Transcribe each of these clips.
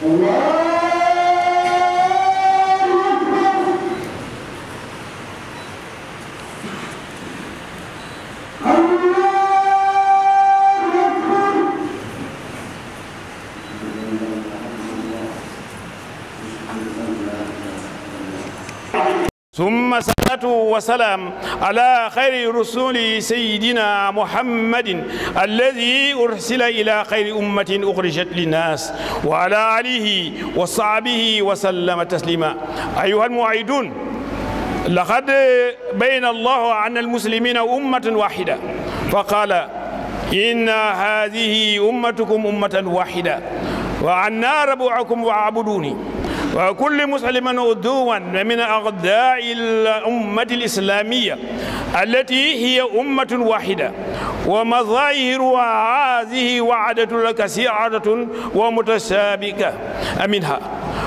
ثم صلاة وسلام على خير رسول سيدنا محمد الذي أرسل إلى خير أمة أخرجت للناس وعلى آله وصحبه وسلم تسليما أيها المعيدون لقد بين الله عن المسلمين أمة واحدة فقال إن هذه أمتكم أمة واحدة وعنا ربعكم واعبدوني وكل مسلم عدوا من أغذاء الأمة الإسلامية التي هي أمة واحدة ومظاهر هذه وعدة كثيرة ومتشابكة منها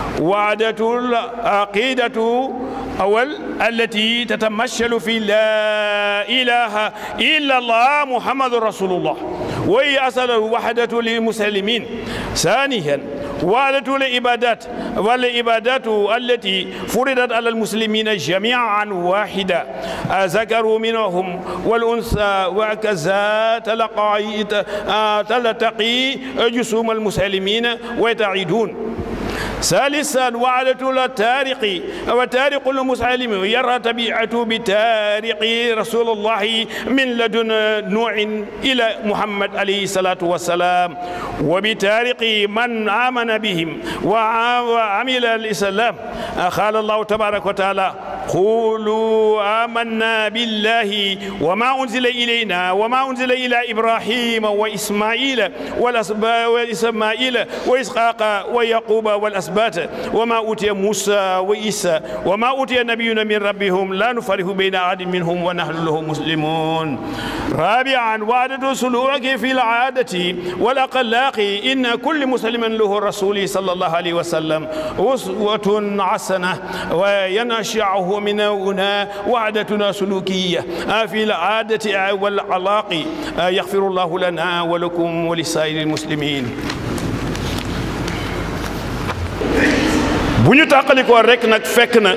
وعدة العقيدة أول التي تتمثل في لا إله إلا الله محمد رسول الله وهي أصل الوحدة للمسلمين ثانيا وعدة العبادات والعبادات التي فرضت على المسلمين جميعا واحدة ذكروا منهم والأنثى وكذا تلقى تلتقي جسوم المسلمين ويتعيدون ثالثا وعدة التارق وتارق المسلم يرى طبيعته بتارق رسول الله من لدن نوح إلى محمد عليه الصلاة والسلام وبتارق من آمن بهم وعمل الإسلام قال الله تبارك وتعالى قولوا آمنا بالله وما أنزل إلينا وما أنزل إلى إبراهيم وإسماعيل وإسماعيل وإسحاق ويعقوب والأسباط وما أوتي موسى وإيسى وما أوتي نبينا من ربهم لا نفرق بين أحد منهم ونحن له مسلمون رابعا وعدة سلوك في العادة والأخلاق إن كل مسلم له الرسول صلى الله عليه وسلم أسوة حسنة وينشعه من هنا وعدتنا سلوكية في العادة والعلاق يغفر الله لنا ولكم ولسائر المسلمين bu ñu tàqalikoo rek nag fekk na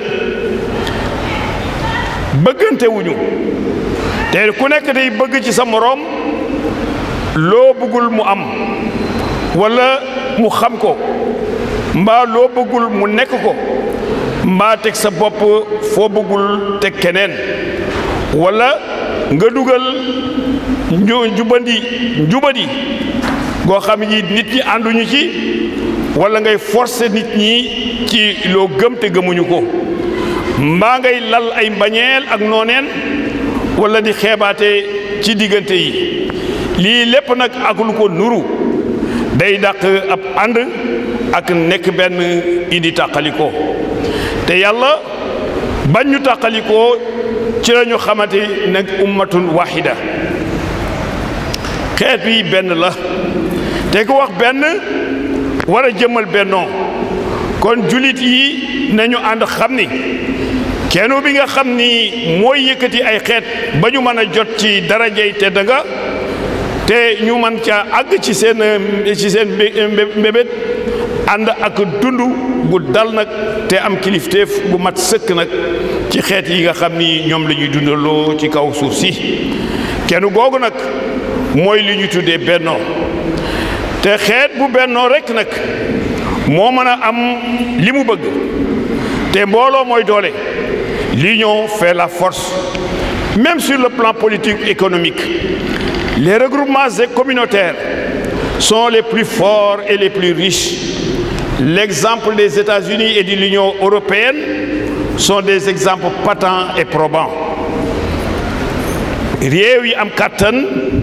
bëggante wuñu te ku nekk day bëgg ci sa moroom loo bëggul mu am walla mu xam ko mbaa loo bëggul mu nekk ko mbaa teg sa bopp foo bëggul teg keneen walla nga dugal nju njubandi njubadi goo xam ni nit ñi ànduñu ci walla ngay forcer nit ñi ci loo gëm te gëmuñu ko mbaa ngay lal ay mbañeel ak nooneen walla di xeebaate ci diggante yi lii lépp nag ak lu ko nuru day dàq ab ànd ak nekk benn indi tàqalikoo te yàlla bañ ñu tàqalikoo ci la ñu xamante nag ummatun wahida xeet wi benn la te ku wax benn war a jëmmal bennoo kon julit yi nañu ànd xam ni kenn bi nga xam ni mooy yëkkati ay xeet ba ñu mën a jot ci darajey te danga te ñu mën ca àgg ci seen ci seen mbébét ànd ak dund bu dal nag te am kilifteef bu mat sëkk nag ci xeet yi nga xam ni ñoom la ñuy dundaloo ci kaw suuf si kenn googu nag mooy li ñu tuddee bennoo te xeet bu bennoo rekk nag moo mën a am li mu bëgg te mbooloo mooy doole l'union fait la force même sur le plan politique économique les regroupements communautaires sont les plus forts et les plus riches l'exemple des États-Unis et de l'Union européenne sont des exemples patents et probants réew yi am kàttan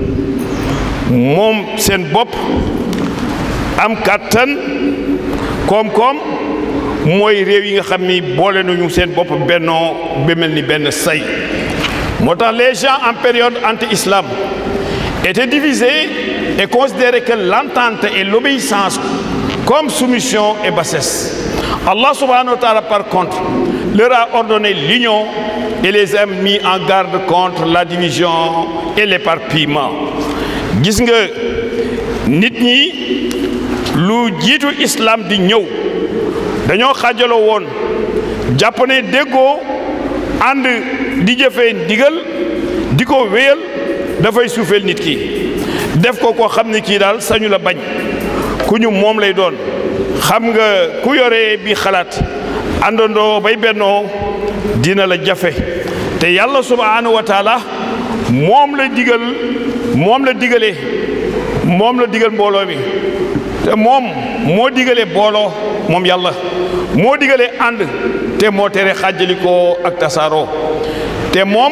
moom seen bopp am kàttan koom-koom mooy réew yi nga xam ni boole nañu seen bopp bennoo ba mel ni benn say moo tax les gens en période anti-islam étaient divisés et considéraient que l'entente et l'obéissance comme soumission et bassesse Allah subhanahu wa ta'ala par contre leur a ordonné l'union et les a mis en garde contre la division et l'éparpillement gis nga nit ñi lu jiitu islam di ñëw dañoo xaajaloo woon jàpp ne déggoo ànd di jëfee ndigal di ko wéyal dafay suufeel nit ki def ko koo xam ne kii daal sañu la bañ ku ñu moom lay doon xam nga ku yore bi xalaat àndandoo bay bennoo dina la jafe te yàlla subhaanahu wa taala moom la digal moom la digalee moom la digal mbooloo mi te moom moo digalee booloo moom yàlla moo digalee ànd te moo tere xàjjalikoo ak tasaaroo te moom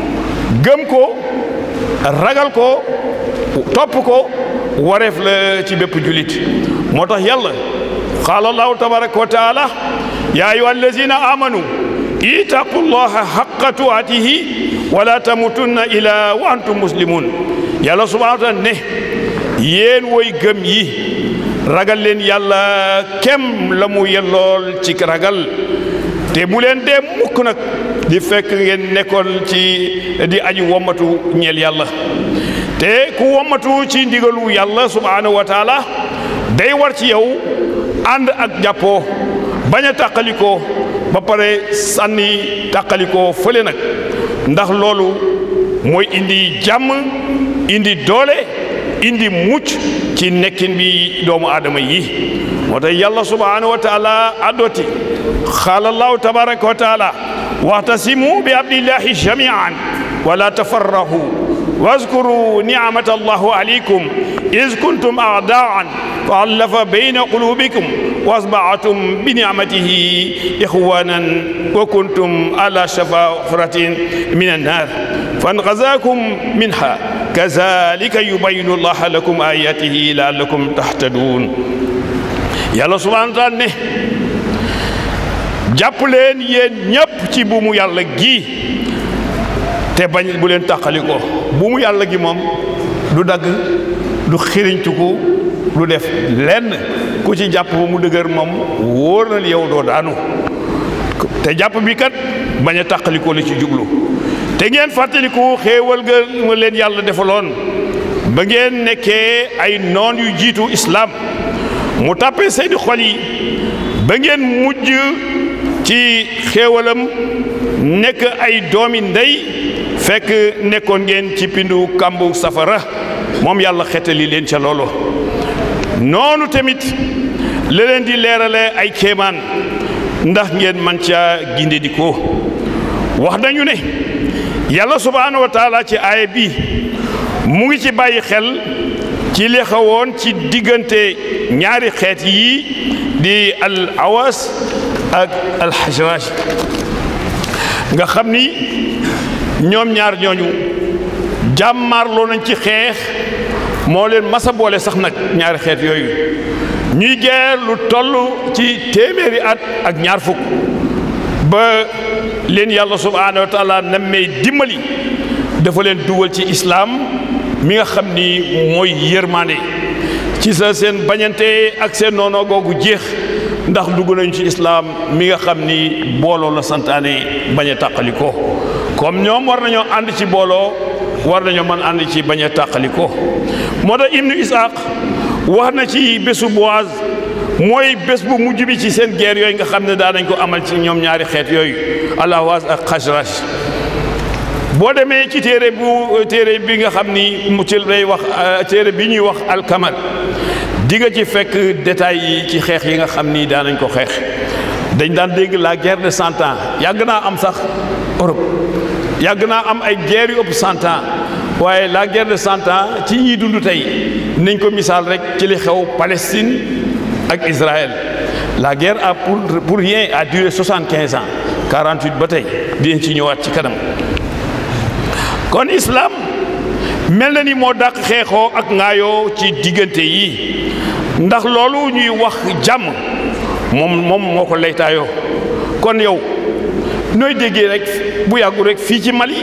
gëm ko ragal ko topp ko wareef la ci bépp julit moo tax yàlla qaala allahu tabaraka wa taala yaa ayuha allazina amanu ittaqullaha haqqa tuatihi wala tamutunna ila wa antum muslimun yàlla subhanahu wa taala ne yéen woy gëm yi ragal leen yàlla kem la mu yellool ci ragal te bu leen dee mukk nag di fekk ngeen nekkoon ci di aji wommatu ñeel yàlla te ku wommatu ci ndigalu yàlla subhanahu wa taala day war ci yow ànd ak jàppoo bañ a tàqalikoo ba pare sànni tàqalikoo fële nag ndax loolu mooy indi jàmm indi doole indi mucc ci nekkin bi doomu aadama yi moo tax yàlla subhanahu wa taala addoti qaala allahu tabaraka wa taala waxtasimu bi abdillahi jamian wala tafarrahu واذكروا نعمة الله عليكم إذ كنتم أعداء فألف بين قلوبكم وأصبحتم بنعمته إخوانا وكنتم على شفا حفرة من النار فانقذاكم منها كذلك يبين الله لكم آياته لعلكم تهتدون يلا سبحانه وتعالى jàpp leen yéen ñépp ci buumu yàlla gi te bañ bu leen tàqali ko bu mu yàlla gi moom du dagg du xiriñtuku du def lenn ku ci jàpp ba mu dëgër moom wóor na yow doo daanu te jàpp bi kat bañ a tàqalikoo la ci jublu te ngeen fàttaliku xéewal ga ma leen yàlla defaloon ba ngeen nekkee ay noon yu jiitu islaam mu tàppee seeni xol yi ba ngeen mujj ci xéewalam nekk ay doomi ndey fekk nekkoon ngeen ci pindu kàmbu safara moom yàlla xetali leen ca loolu noonu tamit la leen di leerale ay kéemaan ndax ngeen man ca ginde di ko wax nañu ne yàlla subhaanahu wa taala ci aaya bi mu ngi ci bàyyi xel ci li xawoon ci diggante ñaari xeet yi di al awas ak al xajraj nga xam ni ñoom ñaar ñooñu jàmmaarloo nañ ci xeex moo leen masa boole sax nag ñaari xeet yooyu ñuy geer lu toll ci téeméeri at ak ñaar fukk ba leen yàlla subhaanahu wa taala nammee dimbali dafa leen dugal ci islaam mi nga xam ni mooy yërmande ci sa seen bañante ak seen noonoo googu jeex ndax dugg nañu ci islaam mi nga xam ni booloo la santaane bañ a tàqali ko comme ñoom war nañoo ànd ci booloo war nañoo mën ànd ci bañ a tàqali ko moo tax ibnu isaaq wax na ci bésu boaz mooy bés bu mujj bi ci seen guerre yooyu nga xam ne daa nañ ko amal ci ñoom ñaari xeet yooyu alawaas ak xajraj boo demee ci téere bu téere bi nga xam ni mu ci lay wax téere bi ñuy wax alkamal di nga ci fekk détails yi ci xeex yi nga xam ni daan nañ ko xeex dañ daan dégg la guerre de cent ans yàgg naa am sax Europe yàgg naa am ay guerre yu ëpp cent ans waaye la guerre de cent ans ci ñiy dund tey nañ ko misaal rek ci li xew Palestine ak Israël la guerre a pour pour rien a duré soixante quinze ans quarante huit ba tey dinañ ci ñëwaat ci kanam kon islam mel na ni moo dàq xeexoo ak ngaayoo ci diggante yi ndax loolu ñuy wax jàmm moom moom moo ko laytaayoo kon yow nooy déggee rek bu yàggu rek fii ci Mali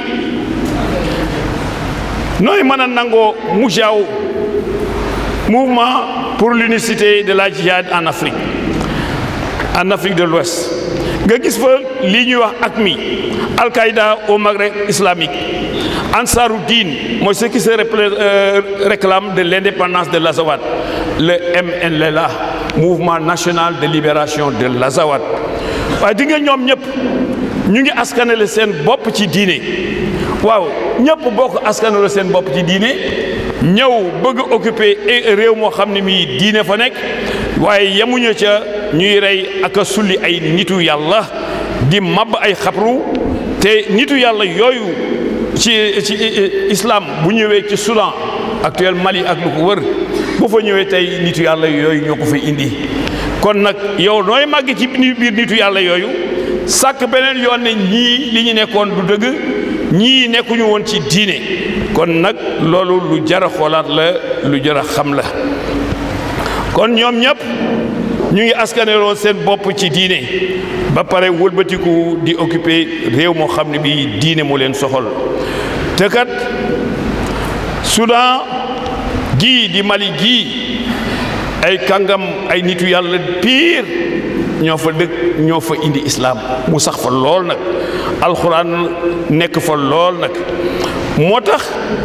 nooy mën a nangoo mujaaw mouvement pour l'unicité de la djihad en Afrique en Afrique de l'Ouest nga gis fa lii ñuy wax AQMI Al-Qaïda au Maghreb islamique Ansarou Din mooy ce qui se réclame de l'indépendance de l'Azawad le MNLA mouvement national de libération de l'Azawad waaye di nga ñoom ñëpp ñu ngi askanale seen bopp ci diine waaw ñëpp bokk askanale seen bopp ci diine ñëw bëgg occuper réew moo xam ne mii diine fa nekk waaye yemuñu ca ñuy rey ak a sulli ay nitu yàlla di mab ay xabru te nitu yàlla yooyu ci ci islam bu ñëwee ci Soudan actuel Mali ak lu ko wër bu fa ñëwee tey nitu yàlla yooyu ñoo ko fa indi kon nag yow nooy màgg ci biir nitu yàlla yooyu sàkk beneen yoon ne ñii li ñu nekkoon du dëgg ñii nekkuñu woon ci diine kon nag loolu lu jar a xoolaat la lu jar a xam la kon ñoom ñëpp ñu ngi askaneloo seen bopp ci diine ba pare wëlbatiku di occuper réew moo xam ne bii diine mu leen soxal te kat Soudan gii di Mali gii ay kàngam ay nitu yàlla piir ñoo fa dëkk ñoo fa indi islaam mu sax fa lool nag alxuraan nekk fa lool nag moo tax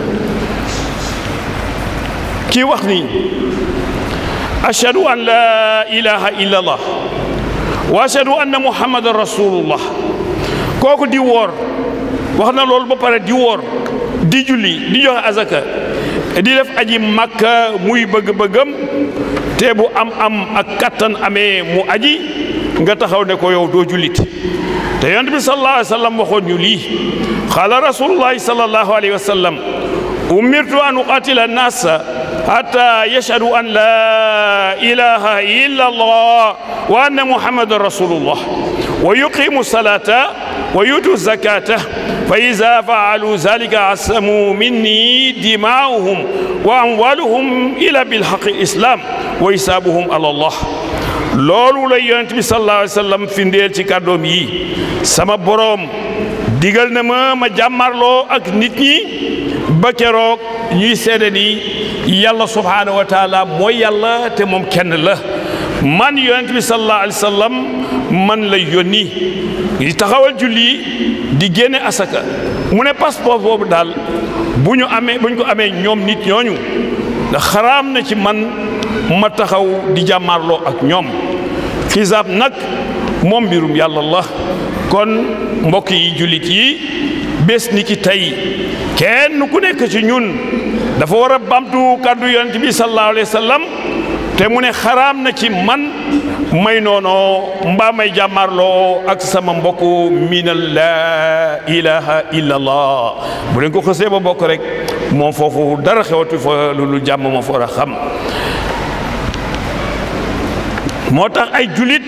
kii wax ni ashhadu an laa ilaha illa allah wa ashhadu anna muhammadan rasulullah kooku di woor wax na loolu ba pare di woor di julli di joxe azaka di def aji makka muy bëgg-bëggam te bu am am ak kattan amee mu aji nga taxaw ne ko yow doo jullit te yonent bi sallallahu alayhi wa sallam waxoon ñu lii qaala rasulullahi sallallahu alayhi wa sallam umirtu an uqatila annasa hatta yashhadu an la ilaha illa allah wa anna muhammadan rasulullah wa yuqimu salata wa yutu zakata fa ida faalu zalika asamu minni dimaa'uhum wa amwaluhum ila bilhaqi islam wa hisaabuhum ala allah loolu la yonent bi sallallahu alayhi wa sallam findeel ci kàddoom yi sama boroom digal na ma ma jàmmarloo ak nit ñi ba keroog ñuy seede ni yàlla subhaanahu wa taala mooy yàlla te moom kenn la man yonent bi sallallahu alayhi wa sallam man la yónni di taxawal julli di génne asaka mu ne passeport boobu daal bu ñu amee bu ñu ko amee ñoom nit ñooñu ndax xaraam na ci man ma taxaw di jàmmaarloo ak ñoom xisaab nag moom mbirum yàlla la kon mbokk yi jullit yi bés ni ki tey kenn ku nekk ci ñun dafa war a bamtu kàddu yonent bi sallallahu alayhi wa sallam te mu ne xaraam na ci man may noonoo mbaa may jàmmaarloo ak sama mbokk miinal laa ilaha illa allah bu leen ko xësee ba bokk rek moom foofu dara xewatu fa lu jàmm moo fa war a xam moo tax ay julit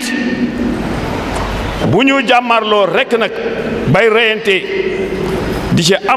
bu ñu jàmmarloo rekk nag bay reyante di ci am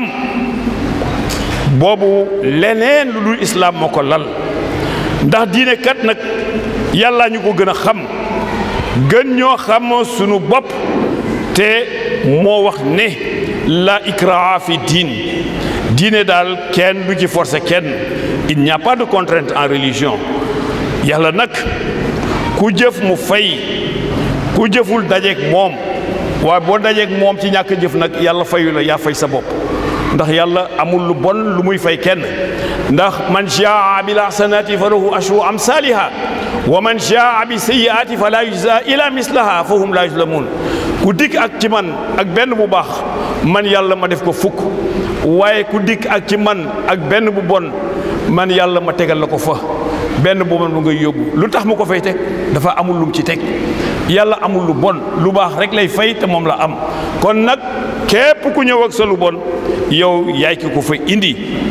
boobu leneen lu dul islaam moo ko lal ndax diine kat nag yàlla ñu ko gën a xam gën ñoo xam sunu bopp te moo wax ne la ikraha fi diin diine daal kenn du ci forcer kenn il n'y a pas de contrainte en religion yàlla nag ku jëf mu fay ku jëful dajeeg moom waaye boo dajeeg moom ci ñàkk jëf nag yàlla fayu la yaa fay sa bopp ndax yàlla amul lu bon lu muy fay kenn ndax man jaa bil hasanati fa lahu ashru amsaliha wa man jaa bi sayyiati fa la yujza ila mislaha fa hum la yuzlamun ku dikk ak ci man ak benn bu baax man yàlla ma def ko fukk waaye ku dikk ak ci man ak benn bu bon man yàlla ma tegal la ko fa benn bu bon bu ngay yóbbu lu tax mu ko fay teg dafa amul lum ci teg yàlla amul lu bon lu baax rek lay fay te moom la am kon nag képp ku ñëw ak sa lu bon yow yaay ki ko fa indi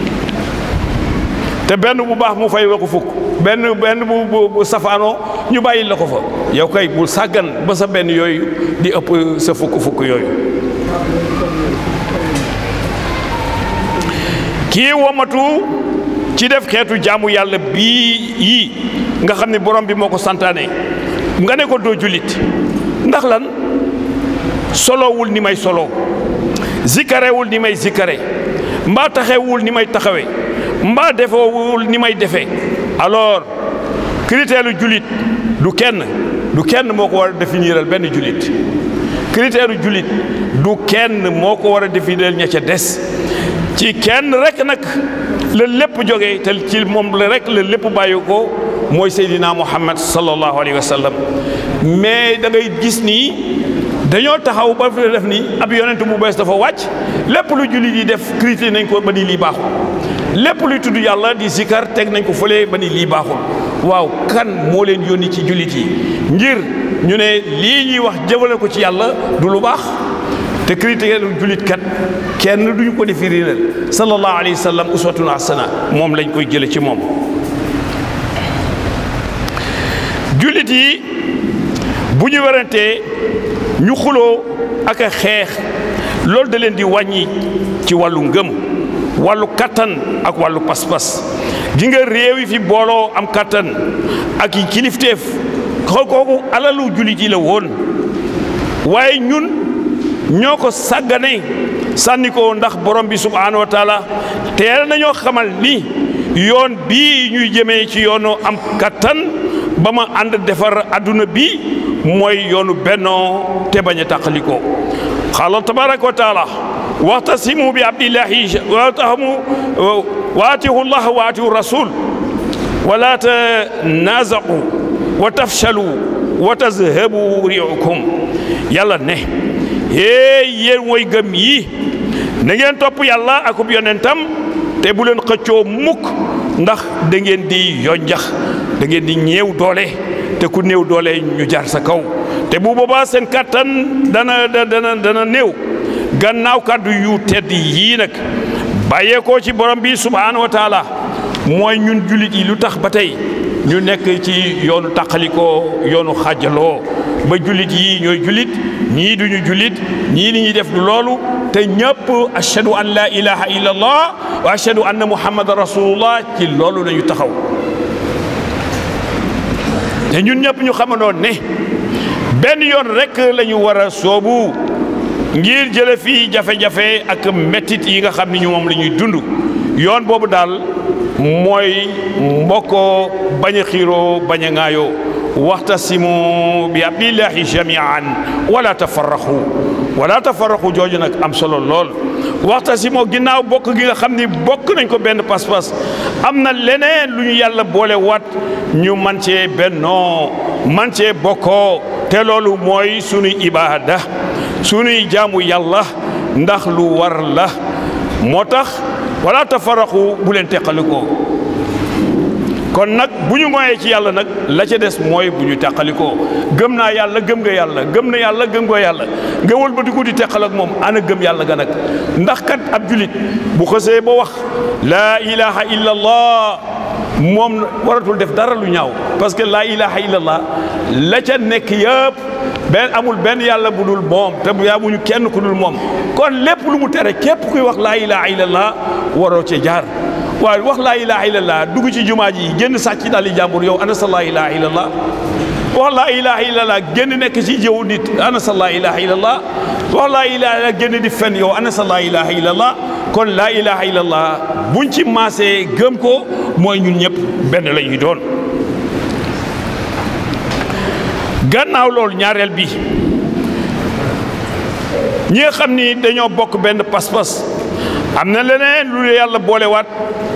te benn bu baax mu fay la ko fukk benn benn bu bu safaanoo ñu bàyyi la ko fa yow kay bul sàggan ba sa benn yooyu di ëpp sa fukk fukk yooyu kii womatu ci def xeetu jaamu yàlla bii yii nga xam ne borom bi moo ko santaane nga ne ko doo jullit ndax lan solowul ni may solo zikarewul ni may zikare mbaa taxewul ni may taxawe mbaa defewul ni may defee alors critère lu jullit du kenn du kenn moo ko war a définiral benn jullit critère lu jullit du kenn moo ko war a définir ña ca des ci kenn rek nag la lépp jógee te ci moom la rek la lépp bàyyi ko mooy Seydina Muhammad sallallahu alayhi wa sallam mais da ngay gis nii dañoo taxaw ba fi def ni ab yonent bu bees dafa wàcc lépp lu jullit yi def critiqué nañ ko ba ni lii baaxul lépp luy tudd yàlla di zikar teg nañ ko fële ba ni lii baaxul waaw kan moo leen yónni ci jullit yi ngir ñu ne lii ñuy wax jëmale ko ci yàlla du lu baax te critiqué lu jullit kat kenn duñu ko defi réeral sallallahu alayhi wa sallam uswatun hasana moom lañ koy jële ci moom jullit yi bu ñu werantee ñu xuloo ak a xeex loolu da leen di wàññi ci wàllu ngëm wàllu kattan ak wàllu pas-pas gi nga réew yi fi booloo am kattan ak yi kilifteef xool kooku alalu jullit yi la woon waaye ñun ñoo ko sàggane sànni ko ndax borom bi subhaanahu wa taala teel nañoo xamal ni yoon bii ñuy jëmee ci yoonu am kattan ba ma ànd defar adduna bi mooy yoonu bennoo te bañ a tàqalikoo xaala tabaraka wa taala waxtasimu bi abdillahi watahamu waatihu llah wa aatihu rasul wala tanazaqu wa tafshalu wa tazhabu riukum yàlla ne hee yéen mooy gëm yi na ngeen topp yàlla akub yonentam te bu leen xëccoo mukk ndax da ngeen di yonjax da ngeen di ñeew doole te ku néew doole ñu jaar sa kaw te bu boobaa seen kàttan dana dana dana néew gannaaw kàddu yu tedd yii nag bàyyeekoo ci borom bi subhaanahu wa taala mooy ñun jullit yi lu tax ba tey ñu nekk ci yoonu tàqalikoo yoonu xaajaloo ba jullit yi ñooy jullit ñii duñu jullit ñii li ñuy def du loolu te ñëpp ashhadu an la ilaha illa allah wa ashhadu anna muhammadan rasulullah ci loolu lañu taxaw te ñun ñëpp ñu xamandoon ne benn yoon rek la ñu war a soobu ngir jële fii jafe-jafe ak mettit yi nga xam ni ñu moom la ñuy dund yoon boobu daal mooy mbokkoo bañ a xiiroo bañ a ŋaayoo waxtasimu bi abdillahi jamian wala tafarraxu wala tafarraxu jooju nag am solo lool waxtasimu ginnaaw bokk gi nga xam ni bokk nañ ko benn pas-pas am na leneen lu ñu yàlla boole wat ñu man cee bennoo man cee bokkoo te loolu mooy sunuy ibaada sunuy jaamu yàlla ndax lu war la moo tax wala tafarraxu bu leen teqalikoo kon nag bu ñu moyee ci yàlla nag la ca des mooy bu ñu teqalikoo gëm naa yàlla gëm nga yàlla gëm na yàlla gëm nga yàlla nga wëlbatiku di teqal ak moom ana gëm yàlla ga nag ndax kat ab julit bu xësee ba wax laa ilaha illa allah moom waratul def dara lu ñaaw parce que laa ilaha illa allah la ca nekk yëpp benn amul benn yàlla bu dul moom te bu yaamuñu kenn ku dul moom kon lépp lu mu tere képp kuy wax laa ilaha illa allah waroo cee jaar waaye wax laa ilaha illallah dugg ci jumaa ji génn sàcc daal di jàmbur yow ana sa laa ilaha illallah wax laa ilaha illallah génn nekk ci jëw nit ana sa laa ilaha illallah wax laa ilaha illallah génn di fen yow ana sa laa ilaha illallah kon laa ilaha illallah buñ ci maasee gëm ko mooy ñun ñëpp benn la ñuy doon gannaaw loolu ñaareel bi ñi nga xam ni dañoo bokk benn pas-pas am na leneen lu yàlla boolewaat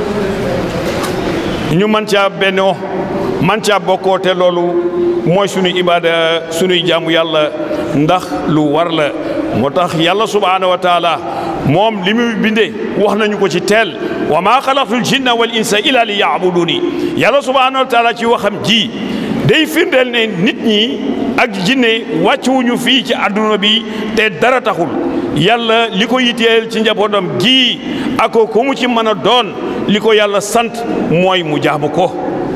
ñu man caa bennoo man caa bokkoo te loolu mooy suñu ibaada suñuy jaamu yàlla ndax lu war la moo tax yàlla subhaanahu wa taala moom li muy bindee wax nañu ko ci teel wa maa xalaqtul jinna wal insa illa li yaabuduni yàlla subhaanahu wa taala ci waxam ji day firndeel ne nit ñi ak jinne wàccuwuñu fii ci àdduna bi te dara taxul yàlla li ko yitteel ci njabootam gi ak ko mu ci mën a doon li ko yàlla sant mooy mu jaamu ko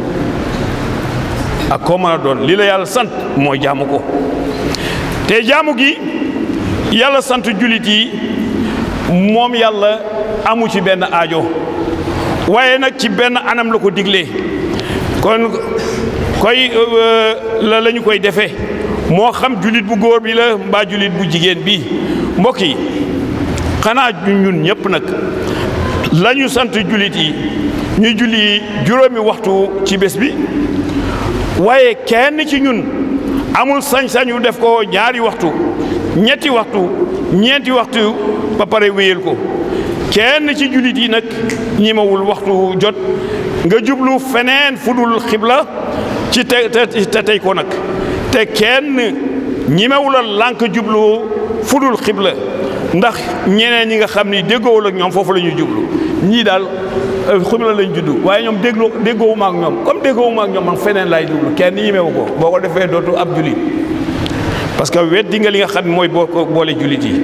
ak koo mën a doon li la yàlla sant mooy jaamu ko te jaamu gi yàlla sant jullit yi moom yàlla amu ci benn aajo waaye nag ci benn anam la ko diglee kon koy la la ñu koy defee moo xam jullit bu góor bi la mbaa jullit bu jigéen bi mbokk yi xanaa ñun ñëpp nag la ñu sant jullit yi ñuy julli juróomi waxtu ci bés bi waaye kenn ci ñun amul sañ-sañu def ko ñaari waxtu ñetti waxtu ñeenti waxtu ba pare wéyal ko kenn ci jullit yi nag ñimawul waxtu jot nga jublu feneen fudul xibla ci te te tey ko nag te kenn ñimewula lànk jublu fudul xibla ndax ñeneen ñi nga xam ni déggoowul ak ñoom foofu la ñuy jublu ñii daal xibla lañ juddu waaye ñoom déggoo déggoowuma ak ñoom comme déggoowuma ak ñoom man feneen laay jublu kenn ñimewu ko boo ko defee dootu ab jullit parce que weddi nga li nga xam ne mooy boo ko boole jullit yi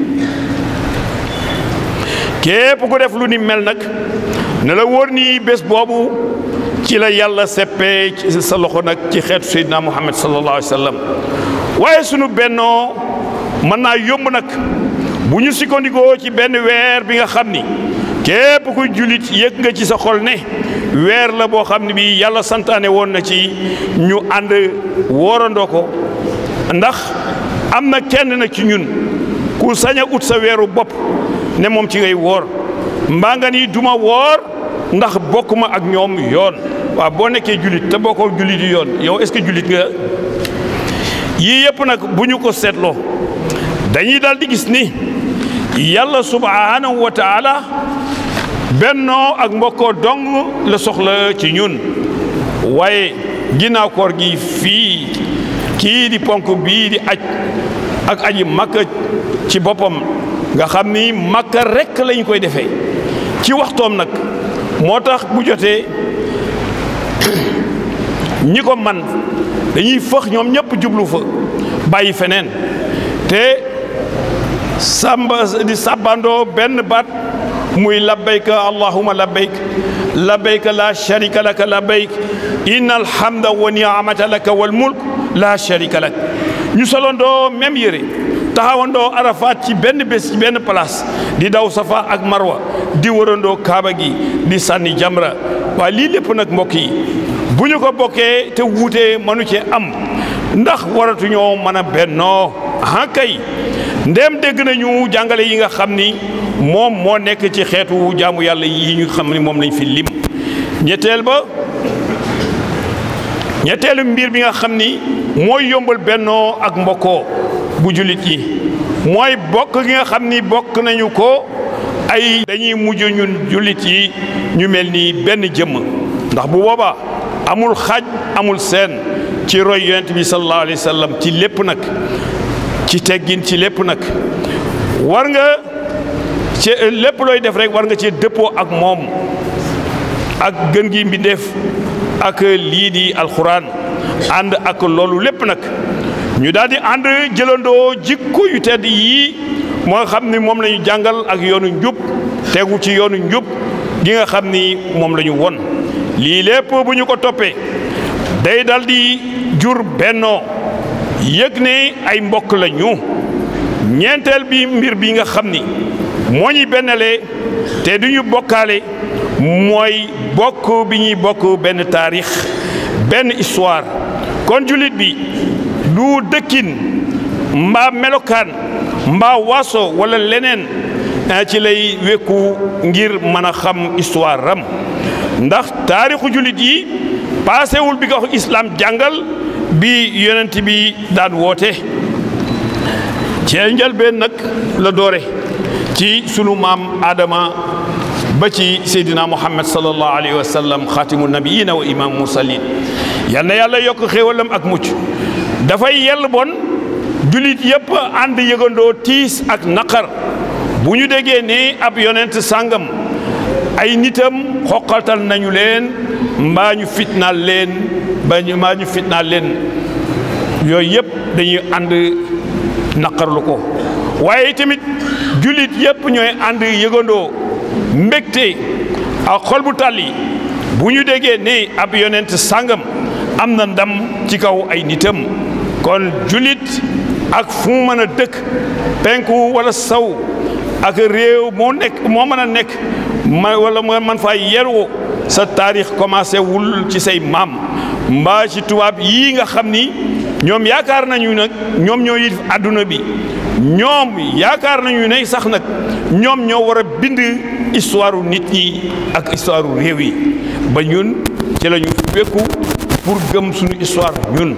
képp ku def lu ni mel nag ne la wóor ni bés boobu ci la yàlla seppee ci sa loxo nag ci xeetu Seydina Muhammad sallallahu alayhi wa sallam waaye sunu bennoo mën naa yomb nag bu ñu sukkandikoo ci benn weer bi nga xam ni képp kuy jullit yëg nga ci sa xol ne weer la boo xam ne bii yàlla santaane woon na ci ñu ànd woorandoo ko ndax am na kenn nag ci ñun ku sañ a ut sa weeru bopp ne moom ci ngay woor mbaa nga ni duma woor ndax bokk ma ak ñoom yoon waaw boo nekkee jullit te bokkoo jullit yi yoon yow est-ce que jullit nga yii yëpp nag bu ñu ko seetloo dañuy daal di gis ni yàlla subhaanahu wa taala bennoo ak mbokkoo dong la soxla ci ñun waaye ginnaaw koor gi fii kii di ponk bii di aj ak aji makka ci boppam nga xam ni makka rekk lañ koy defee ci waxtoom nag moo tax bu jotee ñi ko man dañuy fëx ñoom ñëpp jublu fa bàyyi feneen te samba di sàbbandoo benn baat muy labbayka allahuma labbayk labbayka la sharika laka labbayk inna alhamda wa niamata laka wal mulk la sharika lak ñu solondoo même yére taxawandoo arafat ci benn bés ci benn place di daw safa ak marwa di wërandoo kaaba gi di sànni jamra waaye lii lépp nag mbokk yi bu ñu ko bokkee te wuutee mënu cee am ndax waratuñoo mën a bennoo ah kay ndéem dégg nañu jàngale yi nga xam ni moom moo nekk ci xeetu jaamu yàlla yi ñu xam ni moom lañ fi lim ñetteel ba ñetteelu mbir bi nga xam ni mooy yombal bennoo ak mbokkoo bu jullit yi mooy bokk gi nga xam ni bokk nañu ko ay dañuy mujj ñun jullit yi ñu mel ni benn jëmm ndax bu boobaa amul xaaj amul seen ci roy yonent bi sallallahu alayhi wa sallam ci lépp nag ci teggin ci lépp nag war nga ci lépp looy def rek war nga ci dëppoo ak moom ak gën gi mbindeef ak lii di alxuraan ànd ak loolu lépp nag ñu daal di ànd jëlandoo jikko yu tedd yii moo xam ni moom la ñu jàngal ak yoonu njub tegu ci yoonu njub gi nga xam ni moom la ñu won lii lépp bu ñu ko toppee day dal di jur bennoo yëg ne ay mbokk la ñu ñeenteel bi mbir bi nga xam ni moo ñuy bennalee te du ñu bokkaale mooy bokk bi ñuy bokk benn taarix benn histoire kon jullit bi du dëkkin mbaa melokaan mbaa waaso wala leneen ci lay wekku ngir mën a xam histoire ram ndax taarixu jullit yi paasewul bi ko islam jàngal bi yonent bi daan woote ci njëlbeen nag la doore ci sunu maam Adama ba ci Seydina Muhammad sallallahu alayhi wa sallam xaatimu nabiyina wa imam mursalin yal na yàlla yokk xéewalam ak mucc dafay yell bon jullit yëpp ànd yëgandoo tiis ak naqar bu ñu déggee ne ab yonent sàngam ay nitam xoqatal nañu leen mbaa ñu fitnaal leen ba ñu mbaa ñu fitnaal leen yooyu yëpp dañuy ànd naqarlu ko waaye tamit jullit yëpp ñooy ànd yëgandoo mbégte ak xol bu tàlli bu ñu déggee ne ab yonent sàngam am na ndam ci kaw ay nitam kon jullit ak fu mu mën a dëkk penku wala saw ak réew moo nekk moo mën a nekk ma wala man faa yeroo sa taarix commencé wul ci say maam mbaa ci tubaab yii nga xam ni ñoom yaakaar nañu nag ñoom ñoo yilif àdduna bi ñoom yaakaar nañu ne sax nag ñoom ñoo war a bind histoire nit ñi ak histoire réew yi ba ñun ci la ñu wekku pour gëm suñu histoire ñun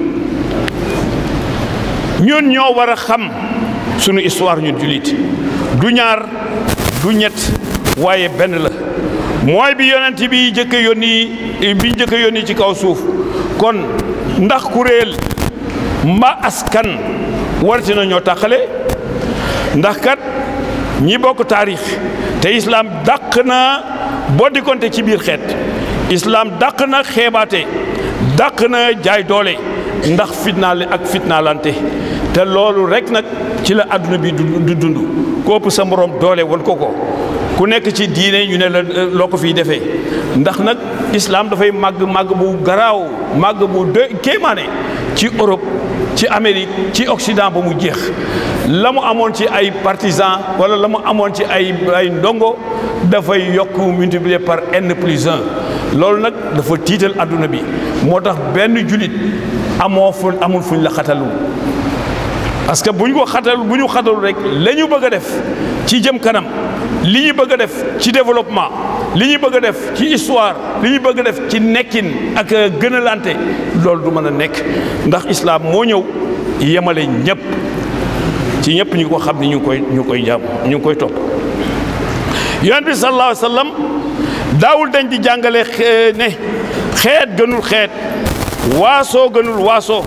ñun ñoo war a xam suñu histoire ñun jullit du ñaar du ñett waaye benn la mooy bi yonent bi njëkk a yónni bi njëkk a yónni ci kaw suuf kon ndax kuréel mba askan warati na ñoo tàqale ndax kat ñi bokk taarix te islaam dàq na boddi konte ci biir xeet islaam dàq na xeebaate dàq na jaay doole ndax fitnaale ak fitnaalante te loolu rek nag ci la àdduna bi du dund ko ëpp sa morom doole wal ko ko ku nekk ci diine ñu ne la loo ko fiy defee ndax nag islaam dafay màgg màgg bu garaaw màgg bu de kéemaane ci Europe ci Amérique ci Occident ba mu jeex la mu amoon ci ay partisans wala la mu amoon ci ay ay ndongo dafay yokk multiplier par n plus un loolu nag dafa tiital adduna bi moo tax benn julit amoo fu amul fuñ la xatalul parce que bu ñu ko xatal bu ñu xatalul rek la ñu bëgg a def ci jëm kanam li ñu bëgg a def ci développement li ñu bëgg a def ci histoire li ñu bëgg a def ci nekkin ak gënalante loolu du mën a nekk ndax islam moo ñëw yemale ñëpp ci ñëpp ñu ko xam ni ñu ngi koy ñu ngi koy jàmm ñu ngi koy topp yonent bi sallallahu alayhi wa sallam daawul dañ di jàngale ne xeet gënul xeet waasoo gënul waasoo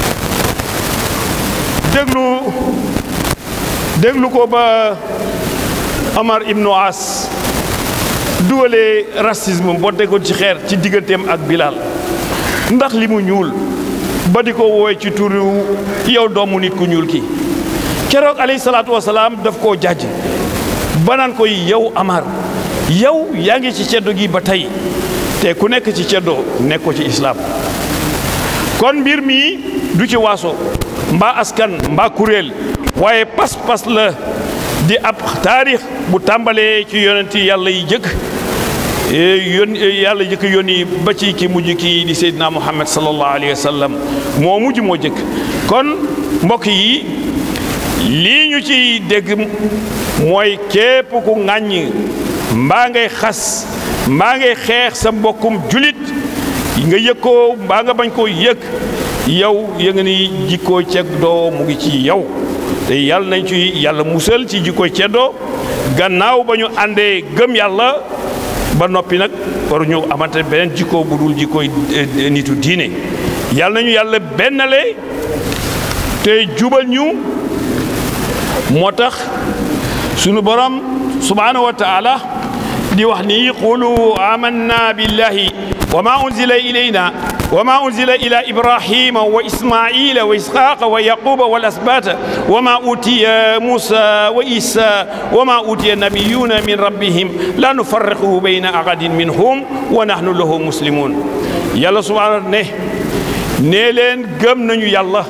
déglu déglu ko ba Omar ibnu As dugalee racisme boo tegoon ci xeer ci digganteem ak Bilal ndax li mu ñuul ba di ko woowe ci turu yow doomu nit ku ñuul ki keroog alayhi salaatu wasalaam daf koo jàjj banaan koy yow Amar yow yaa ngi ci ceddo gi ba tey te ku nekk ci ceddo nekkoo ci islaam kon mbir mi du ci waaso mbaa askan mbaa kuréel waaye pas-pas la di ab taarix bu tàmbalee ci yonenti yàlla yi jëkk yon yàlla jëkk yónni ba ci ki mujj kii di Seydina Muhammad sallallahu alayhi wa sallam moo mujj moo jëkk kon mbokk yi lii ñu ci dégg mooy képp ku ŋàññ mbaa ngay xas mbaa ngay xeex sa mbokkum julit nga yëg ko mbaa nga bañ koo yëg yow ya nga ni jikkoo ceddoo mu ngi ci yow te yàlla nañ ci yàlla musal ci jikkoo ceddoo gannaaw ba ñu àndee gëm yàlla ba noppi nag waru ñu amante beneen jikkoo bu dul jikkooy nitu diine yàlla nañu yàlla bennale te jubal ñu moo tax sunu borom subhanahu wa taala di wax ni qulu amanna billahi wa ma unzila ilayna wa ma unzila ila ibrahima wa ismaila wa ishaqa wa yaquba wal asbata wa ma utiya musa wa isa wa ma utiya nabiyuna min rabbihim la nufarriqu bayna ahadin minhum wa nahnu lahu muslimun yàlla subhanahu ne nee leen gëm nañu yàlla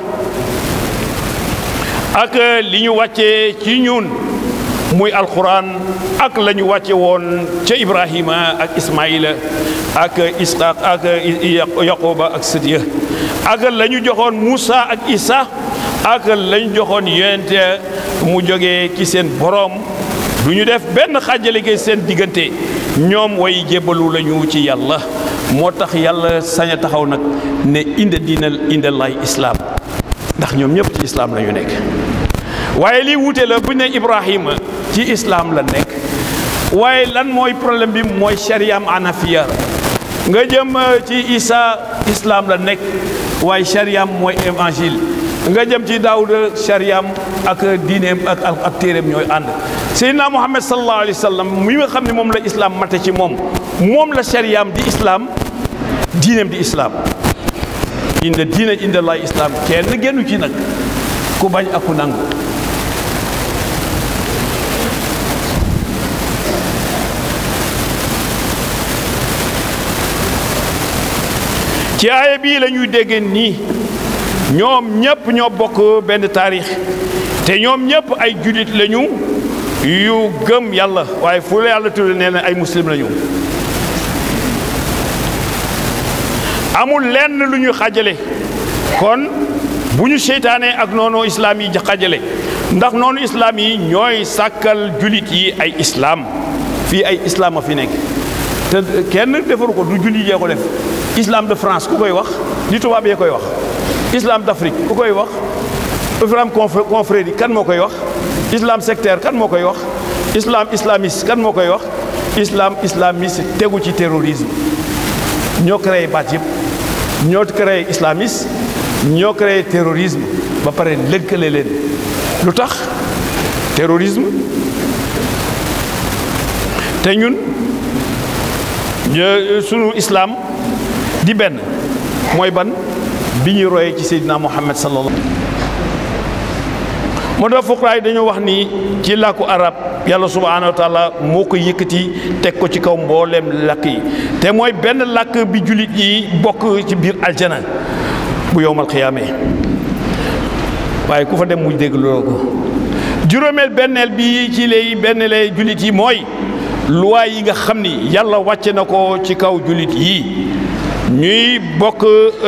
ak li ñu wàccee ci ñun muy alquran ak la ñu wàcce woon ca ibrahima ak ismaila ak isxaq ak yaquba ak sëdiya ak la ñu joxoon moussa ak isa ak la ñu joxoon yonente mu jógee ci seen borom du ñu def benn xàjjale gi seen diggante ñoom way jébbalu lañu ci yàlla moo tax yàlla sañ a taxaw nag ne inde diinal inde lay islaam ndax ñoom ñëpp ci islaam la ñu nekk waaye lii wuute la bu ne Ibrahima ci islaam la nekk waaye lan mooy problème bi mooy shariam anafiya nga jëm ci Isa islaam la nekk waaye shariam mooy évangile nga jëm ci Daawuda shariam ak diineem ak ak téeréem ñooy ànd Seydina Muhammad sallallahu alayhi wa sallam mi nga xam ne moom la islaam mate ci moom moom la shariam di islaam diineem di islaam inde diine inde lay islaam kenn génnu ci nag ku bañ ak ku nangu ci aaya bii la ñuy dégg nii ñoom ñëpp ñoo bokk benn taarix te ñoom ñëpp ay julit lañu yu gëm yàlla waaye fu la yàlla tudde nee na ay muslim lañu amul lenn lu ñu xajale kon bu ñu seytaanee ak noonu islaam yi xajale ndax noonu islaam yi ñooy sàkkal julit yi ay islaam fii ay islaam a fi nekk te kenn defaru ko du julit yee ko def islam de France ku koy wax li tubaab yee koy wax islam d'Afrique ku koy wax islam confrérie kan moo koy wax islam sectaire kan moo koy wax islam islamiste kan moo koy wax islam islamiste tegu ci terrorisme ñoo créé baat yëpp ñoo créé islamiste ñoo créé terrorisme ba pare lëkkale leen lu tax terrorisme te ñun sunu islam di benn mooy ban bi ñuy royee ci Seydina Muhammad sallallahu moo tax fuqaraa dañoo wax ni ci làkku arab yàlla subhaanahu wa taala moo ko yëkkati teg ko ci kaw mbooleem làkk yi te mooy benn làkk bi jullit yi bokk ci biir aljana bu yowmal xiyaamee waaye ku fa dem mu dégg loolu ko juróomeel benneel bi ci léegi benn lay jullit yi mooy loi yi nga xam ni yàlla wàcce na ko ci kaw jullit yi ñuy bokk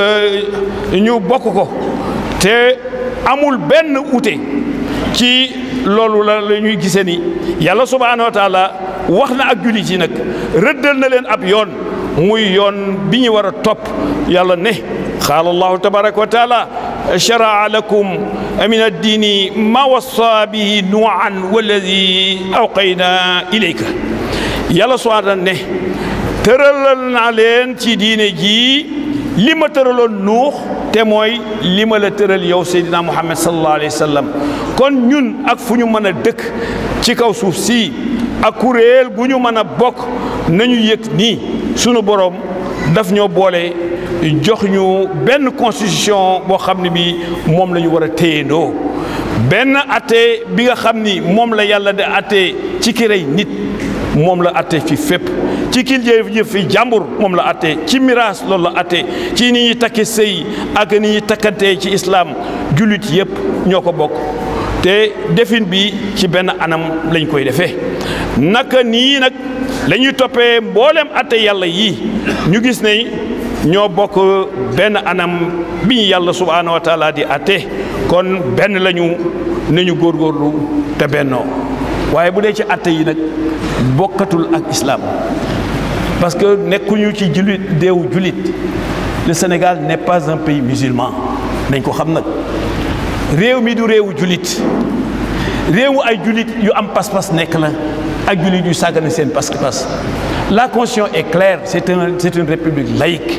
ñu bokk ko te amul benn ute ci loolu la la ñuy gisee ni yàlla subhaanahu wa taala wax na ak jullit yi nag rëddal na leen ab yoon muy yoon bi ñu war a topp yàlla ne qaala allahu tabaraka wa taala sharaa lakum min addiini ma wassa bihi nuuhan walladi awqayna ilayka yàlla subhaanahu ne tëralal naa leen ci diine jii li ma tëraloon nuux te mooy li ma la tëral yow Seydina Muhammad sallallahu alayhi wa sallam kon ñun ak fu ñu mën a dëkk ci kaw suuf si ak kuréel gu ñu mën a bokk nañu yëg nii sunu borom daf ñoo boole jox ñu benn constitution boo xam ne bi moom la ñu war a téyendoo benn atte bi nga xam ni moom la yàlla di atte ci ki rey nit moom la atte fi fépp ci kil jëf fi jàmbur moom la atte ci miraas loolu la atte ci ni ñuy takke sëy ak ni ñuy takkantee ci islaam jullit yëpp ñoo ko bokk te defin bi ci benn anam lañ koy defee naka nii nag la ñuy toppee mboolem atte yàlla yii ñu gis ne ñoo bokk benn anam bi ñu yàlla subhaanahu wa taala di atte kon benn lañu nañu góorgóorlu te bennoo waaye bu dee ci atte yi nag bokkatul ak islam parce que nekkuñu ci jullit déewu jullit le Sénégal n'est pas un pays musulman nañ ko xam nag réew mi du réewu jullit réewu ay jullit yu am pas-pas nekk la ak jullit yu sàggane seen pas-pas la constitution est claire c'est un c'est une république laïque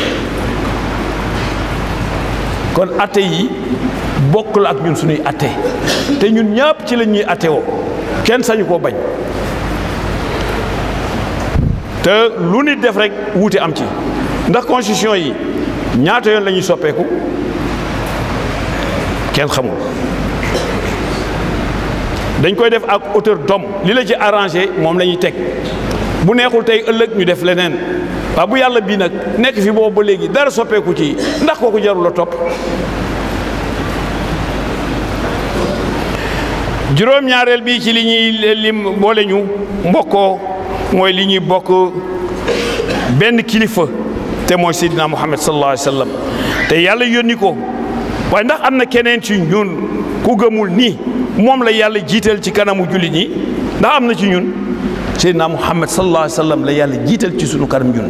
kon atte yi bokkul ak ñun suñuy atte te ñun ñëpp ci la ñuy atte woo kenn sañu koo bañ te lu nit def rek wuute am ci ndax constitution yi ñaata yoon la ñuy soppeeku kenn xamul dañ koy def ak hauteur d'homme li la ci arrangé moom la ñuy teg bu neexul tey ëllëg ñu def leneen waaw bu yàlla bii nag nekk fi boobu ba léegi dara soppeeku ci ndax kooku jarul la topp juróom-ñaareel bi ci li ñuy lim boole ñu mbokkoo mooy li ñuy bokk benn kilifa te mooy Seydina Muhammad sallallahu alayhi wa sallam te yàlla yónni ko waaye ndax am na keneen ci ñun ku gëmul nii moom la yàlla jiital ci kanamu jullit ñi ndax am na ci ñun Seydina Muhammad sallallahu alayhi wa sallam la yàlla jiital ci sunu kanam ñun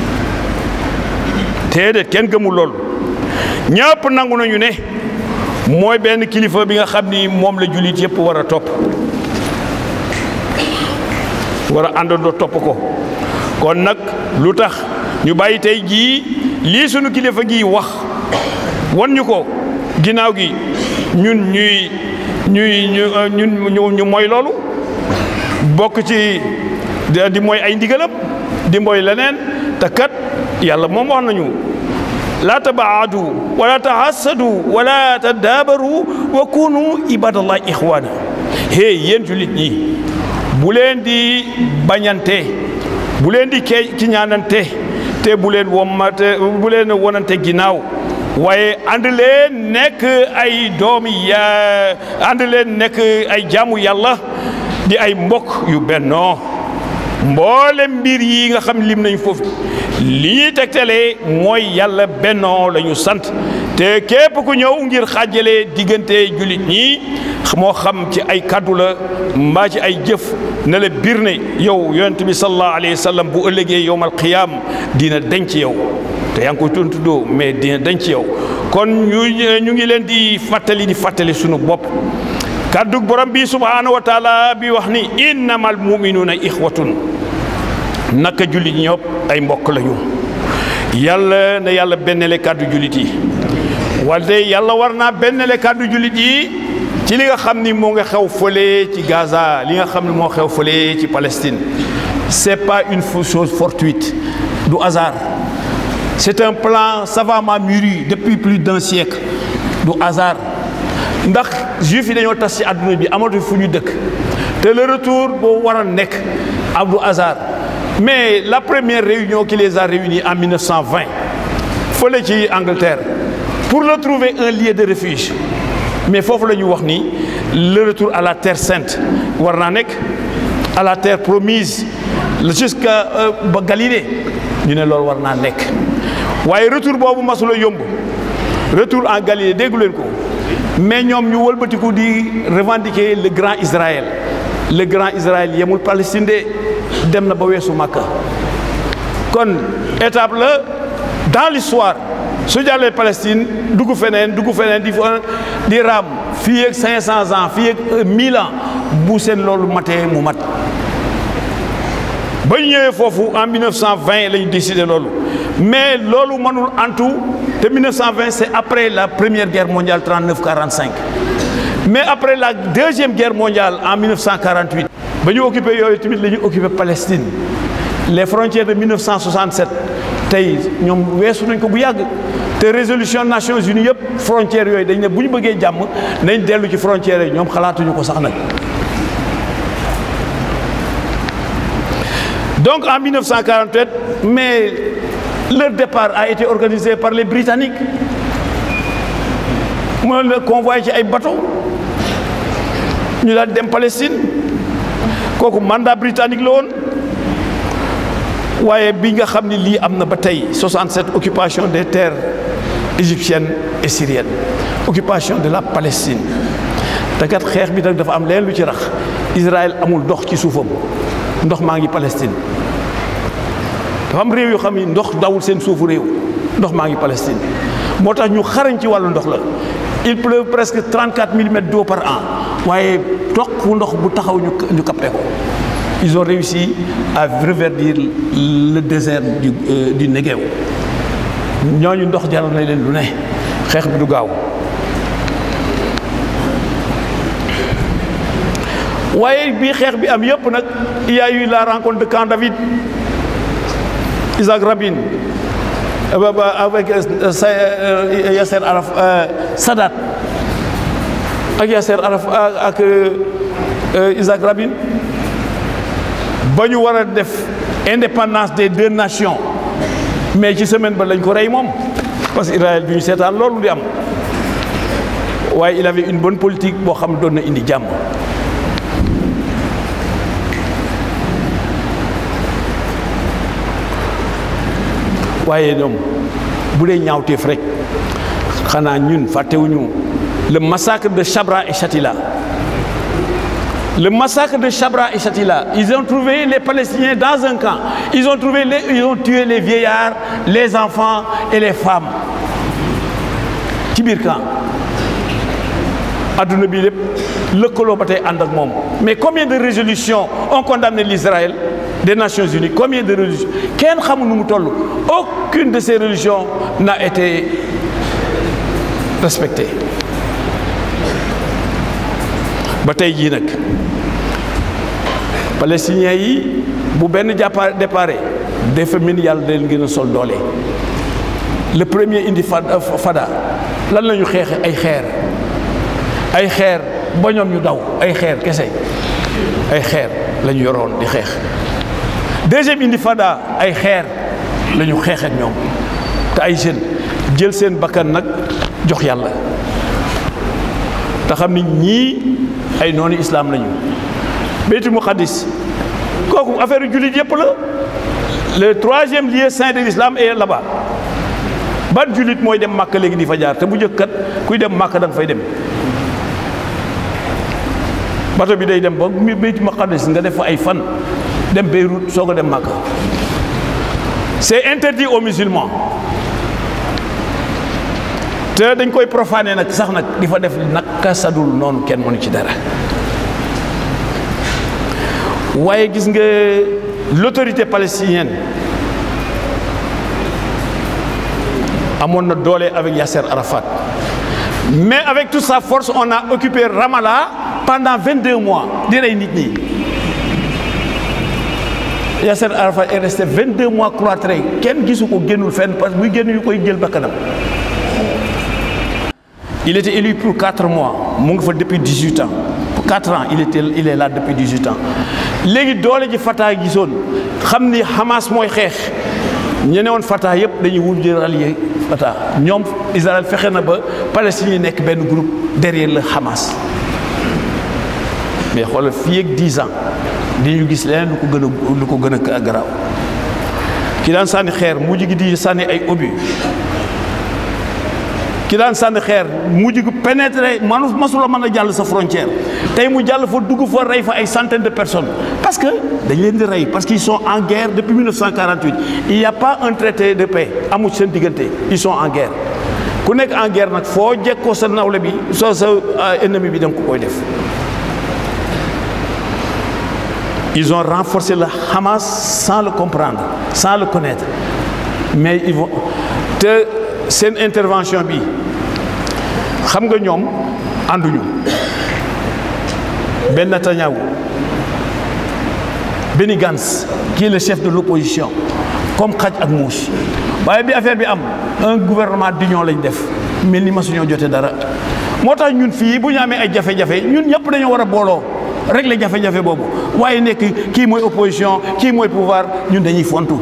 te de kenn gëmul loolu ñëpp nangu nañu ne mooy benn kilifa bi nga xam ni moom la jullit yëpp war a topp war a àndandoo topp ko kon nag lu tax ñu bàyyi tey jii lii sunu kilifa gi wax wan ñu ko ginnaaw gi ñun ñuy ñuy ñu ñu ñu mooy loolu bokk ci di mooy ay ndigalam di mooy leneen te kat yàlla moom wax nañu laa tabaadu wala tahassadu wala tadaabaru wa kunu ibadallah ixwaana hey yéen jullit ñi bu leen di bañante bu leen di kee ci ñaanante te bu leen womate bu leen wonante ginnaaw waaye ànd leen nekk ay doomi ya ànd leen nekk ay jaamu yàlla di ay mbokk yu bennoo mboole mbir yi nga xam lim nañ foofu li ñuy tegtalee mooy yàlla bennoo la ñu sant te képp ku ñëw ngir xaajale diggante jullit ñi moo xam ci ay kaddu la mbaa ci ay jëf na la biir ne yow yonent bi sallallahu alayhi wa sallam bu ëllëgee yowmal qiyaam dina denc yow te yaa ngi koy tontuddoo mais dina denc yow kon ñu ñu ngi leen di fàttali di fàttali sunu bopp kaddu borom bi subhaanahu wa taala bi wax ni innamal muminuuna ixwatun naka jullit ñëpp ay mbokk lañu yàlla na yàlla bennale kàddu jullit yi wante yàlla war naa bennale kàddu jullit yi ci li nga xam ni moo nga xew fële ci Gaza li nga xam ni moo xew fële ci Palestine c'est pas une chose fortuite du hasard c'est un plan savamment mûri depuis plus d'un siècle du hasard ndax juif yi dañoo tas ci àdduna bi amatu fu ñu dëkk te le retour boo war a nekk am du hasard mais la première réunion qui les a réunis en 1920 fële ci Angleterre pour leur trouver un lieu de refuge mais foofu la ñu wax ni le retour à la terre sainte war naa nekk à la terre promise jusqu'à ba Galilée ñu ne loolu war naa nekk waaye retour boobu masula yomb retour en Galilée déggu leen ko mais ñoom ñu wëlbatiku di revendiquer le grand Israël le grand Israël yemul Palestine de dem na ba weesu Makka kon étape la dans l'histoire su jàllee Palestine dugg feneen dugg feneen di di raam fii ak 500 ans fii ak 1000 ans bu seen loolu matee mu mat ba ñu ñëwee foofu en 1920 la ñu décidé loolu mais loolu mënul antu te 1920 c'est après la première guerre mondiale 39-45 mais après la deuxième guerre mondiale en 1948 ba ñu occupé yooyu tamit la ñu occupé Palestine les frontières de 1967 tey ñoom weesu nañ ko bu yàgg te résolution Nations Unies yëpp frontières yooyu dañ ne bu ñu bëggee jàmm nañ dellu ci frontières yi ñoom xalaatuñu ko sax nag donc en 1948 mais leur départ a été organisé par les Britanniques mu la convoyé ci ay bateau ñu daal dem Palestine kooku mandat britannique la woon waaye bi nga xam ni lii am na ba tey 67 occupation des terres égyptiennes et syriennes occupation de la Palestine te kat xeex bi nag dafa am leen lu ci rax Israël amul ndox ci suufam ndox maa ngi Palestine dafa am réew yoo xam ni ndox dawul seen suufu réew ndox maa ngi Palestine moo tax ñu xarañ ci wàllu ndox la il pleut presque 34 millimètres d'eau par an waaye toq ndox bu taxaw ñu ñu capté ko ils ont réussi à reverdir le désert du euh, du Negev ñooñu ndox jaral na leen lu ne xeex bi du gaaw waaye bii xeex bi am yëpp nag il y a eu la rencontre de Camp David Isaac Rabin avec Yasser Arafat Sadat ak Yasser Arafat ak Isaac Rabin ba ñu war a def indépendance des deux nations mais ci semaine ba lañ ko rey moom parce que Israël bi ñu seetaan loolu di am waaye il avait une bonne politique boo xam doon na indi jàmm waaye ñoom bu dee ñaawteef rek xanaa ñun fàttewuñu le massacre de Chabra et Shatila le massacre de Chabra et Shatila ils ont trouvé les Palestiniens dans un camp ils ont trouvé les ils ont tué les vieillards les enfants et les femmes ci biir camp adduna bi lépp lëkkaloo ba tey ànd ak moom mais combien de résolutions ont condamné l'Israël des Nations Unies combien de résolutions kenn xamul nu mu toll aucune de ces résolutions n'a été respectée ba tey jii nag palestiniens yi bu benn jàppa déparé dafa min yàlla da leen gën a sol doole le premier indi fada lan la ñu xeexe ay xeer ay xeer ba ñoom ñu daw ay xeer kese ay xeer la ñu yoroon di xeex deuxième intifada ay xeer la ñu xeex ak ñoom te ay jeunes jël seen bakkan nag jox yàlla te xam ni ñii ay noonu islam lañu Baytul Muqaddis kooku affaire jullit yëpp la le troisième lieu saint de l'islam est là-bas ban jullit mooy dem Màkka léegi di fa jaar te bu njëkk kat kuy dem Màkka da nga fay dem bato bi day dem ba Baytul Muqaddis nga def fa ay fan dem Beyrouth soog a dem Màkka c'est interdit aux musulmans te dañ koy profané nag sax nag di fa def naka sadul noonu kenn mënu ci dara waaye gis nga l'autorité palestinienne amoon na doole avec Yasser Arafat mais avec toute sa force on a occupé Ramallah pendant 22 mois di rey nit ñi Yasser Arafat est resté 22 mois cloîtré kenn gisu ko génnul fenn parce que buy génn yu koy jël bakkanam il était élu pour 4 mois mu ngi fa depuis 18 ans pour 4 ans il était il est là depuis 18 ans léegi doole ji Fatah gisoon xam ni Hamas mooy xeex ñene woon Fatah yëpp dañuy wujj rallier Fatah ñoom Israël fexe na ba Palestine yi nekk benn groupe derrière le Hamas mais xoolal fii ak 10 ans di ñu gis leneen lu ko gën a lu ko gën a garaaw ki daan sànni xeer mujj gi di sànni ay obus ki daan sànni xeer mujj gi pénétrer manu masula mën a jàll sa frontière tey mu jàll fa dugg fa rey fa ay centaines de personnes parce que dañ leen di rey parce qu'ils sont en guerre depuis 1948 il y a pas un traité de paix amul seen diggante ils sont en guerre ku nekk en guerre nag foo jekkoo sa nawle bi soo sa ennemi bi da nga ko koy def ils ont renforcé le Hamas sans le comprendre sans le connaître mais ils vont te seen intervention bi xam nga ñoom ànduñu Ben Netanyahu Benny Gantz qui est le chef de l'opposition comme xaj ak muus waaye bi affaire bi am un gouvernement d'union lañ def mel ni ma suñoo jote dara moo tax ñun fii bu ñu amee ay jafe-jafe ñun ñëpp dañoo war a booloo régler jafe-jafe boobu waaye nekk kii mooy opposition kii mooy pouvoir ñun dañuy fontu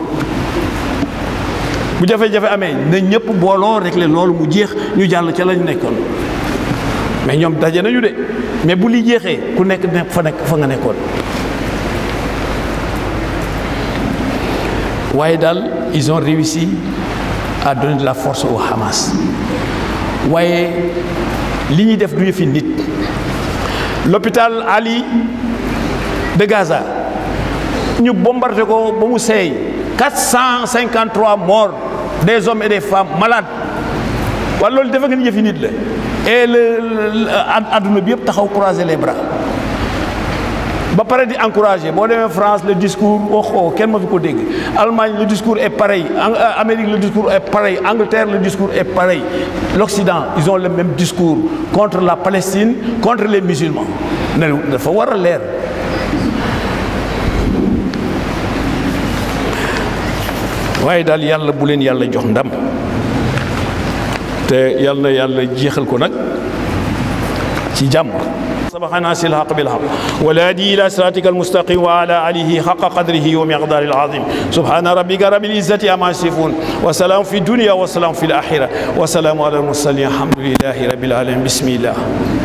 bu jafe-jafe amee na ñëpp booloo régler loolu mu jeex ñu jàll ca lañ nekkoon mais ñoom daje nañu de mais bu li jeexee ku nekk nekk fa nekk fa nga nekkoon waaye daal ils ont réussi à donner de la force au Hamas waaye li ñuy def du yëfi nit l'hôpital Ali de Gaza ñu bombardé ko ba mu seey 453 morts des hommes et des femmes malades wala loolu defe nga ni yëfi nit la et le adduna bi yëpp taxaw croiser les bras ba pare di encourager boo demee France le discours waxoo kenn ma fi ko dégg Allemagne le discours est pareil Amérique le discours est pareil Angleterre le discours est pareil l'Occident ils ont le même discours contre la Palestine contre les musulmans ne dafa war a leer waaye daal yàlla bu leen yàlla jox ndam te yàlla na yàlla jeexal ko nag ci jàmm سبحنا سل الحق بالحق والهادي الى صراطك المستقيم وعلى اله حق قدره ومقداره العظيم سبحان ربك رب العزه عما يصفون وسلام في الدنيا وسلام في الاخره وسلام على المرسلين الحمد لله رب العالمين بسم الله